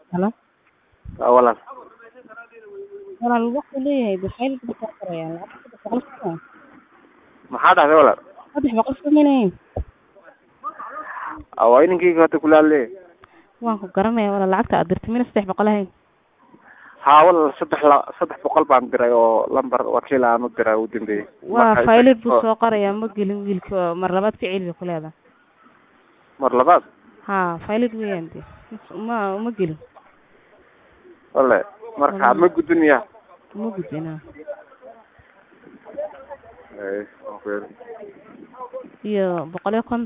Halo. Waa walaal. Walaal wuxuu leeyahay baxayl buu soo qorayaa lacag saddex boqol soo Maxaa dhahday walaal? saddex boqol soo minayn Aa, waa inankeyga hada kula hadlay. waan ku garanaya walaal lacagta aad dirtay mina saddex boqol ahayn Haa walaal saddex la saddex boqol baan diray oo lambar wakiil aan u diray ugu dambeeyay. waa Marka- faylid buu oo- soo qorayaa ma gelin wiilka mar labaad ficil bay ku leedahay Mar labaad. ha faylid weeyaan de ma ma gelin Walaal. Marka Mm. ma gudbinaya. ma gudbina Ee, okay. iyo boqol iyo konton